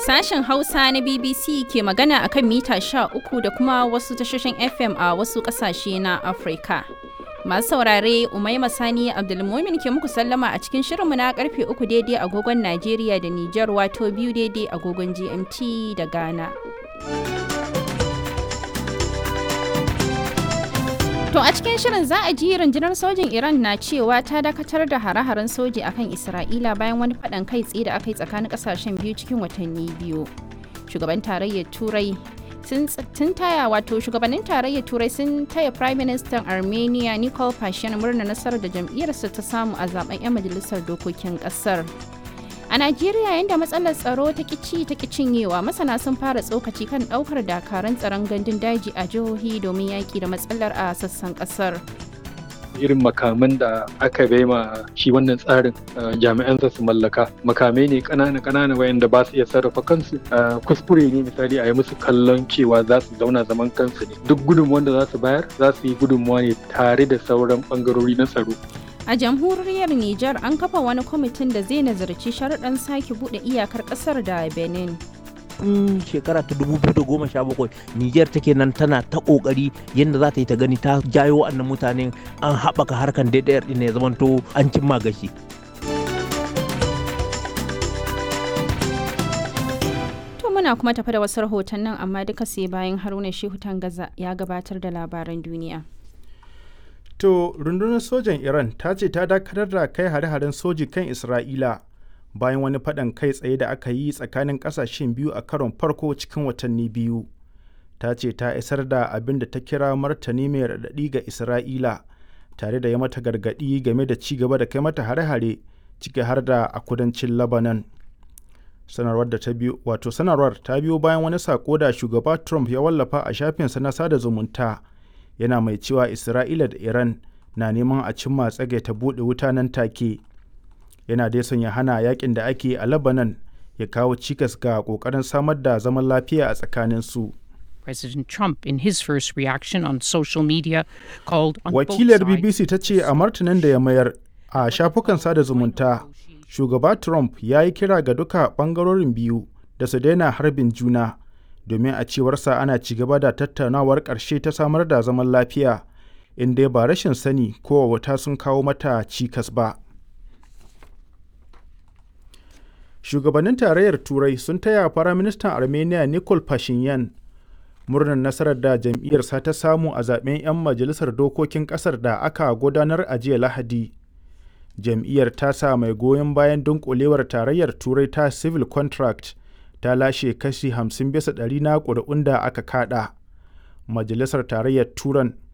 Sashen Hausa na BBC ke magana akan mita 13 da kuma wasu tashoshin FM a wasu ƙasashe na Afirka. Masu saurare Umaima Sani Abdulmumin ke muku sallama a cikin shirinmu na karfe uku daidai agogon Najeriya da Nijar wato biyu daidai agogon GMT da Ghana. To a cikin shirin za a ji rundunar sojin Iran na cewa ta dakatar da hare-haren soji akan Isra'ila bayan wani faɗan kai tsaye da aka yi tsakanin ƙasashen biyu cikin watanni biyu. Shugaban tarayyar Turai sun taya wato shugabannin tarayyar Turai sun taya Prime Minister Armenia Nikol Pashinyan murna nasarar da jam'iyyarsa ta samu a zaben 'yan majalisar dokokin ƙasar. A Najeriya yadda matsalar tsaro ta kici ta cinyewa masana sun fara tsokaci kan daukar dakarun tsaron gandun daji a jihohi domin yaki da matsalar a sassan kasar. irin makaman da aka bai ma shi wannan tsarin jami'an su mallaka makamai ne kanana kanana wayanda ba su iya sarrafa kansu kuskure ne misali a yi musu kallon cewa za su zauna zaman kansu ne duk gudunmuwan da za su bayar za su yi gudunmuwa ne tare da sauran bangarori na tsaro A jamhuriyar Nijar an kafa wani kwamitin da zai nazarci sharaɗin sake buɗe iyakar ƙasar da Benin. tun shekara ta 2017 Nijar take nan tana ta kokari yadda za ta yi ta gani ta jayo wa'annan mutanen an haɓaka harkan daidayar ɗin ya zamanto an cimma gashi. To muna kuma tafi da wasu rahoton nan amma duka sai bayan Haruna Shehu Tangaza ya gabatar da labaran duniya. To rundunar sojan Iran ta ce ta dakatar da kai hare-haren soji kan Isra'ila bayan wani faɗan kai tsaye da aka yi tsakanin ƙasashen biyu a karon farko cikin watanni biyu. Ta ce ta isar da abin da ta kira martani mai raɗaɗi ga Isra'ila tare da ya mata gargaɗi game da ci gaba da kai mata hare-hare ciki har da a kudancin Lebanon. Sanarwar da ta biyo wato sanarwar ta biyo bayan wani sako da shugaba Trump ya wallafa a shafinsa na sada zumunta. yana mai cewa isra'ila da iran na neman a cimma tsage ta buɗe wuta nan take yana dai son ya hana yakin da ake a lebanon ya kawo cikas ga ƙoƙarin samar da zaman lafiya a tsakanin su President Trump, in his first reaction on social media, called on wakilar bbc ta ce a martanin da ya mayar a shafukan sada zumunta shugaba trump ya yi kira ga duka ɓangarorin biyu da su daina harbin juna domin a cewarsa ana ci gaba da tattaunawar ƙarshe ta samar da zaman lafiya inda ba rashin sani ko wata sun kawo mata cikas ba. Shugabannin tarayyar Turai sun taya Firaministan Armenia Nikol Pashinyan murnar nasarar da jam'iyyarsa ta samu a zaben 'yan majalisar dokokin ƙasar da aka gudanar a jiya Lahadi. Jam'iyyar ta sa mai goyon bayan dunkulewar tarayyar Turai ta Civil Contract ta lashe kashi 50 bisa ɗari na ƙuri'un da aka kada. Majalisar Tarayyar Turan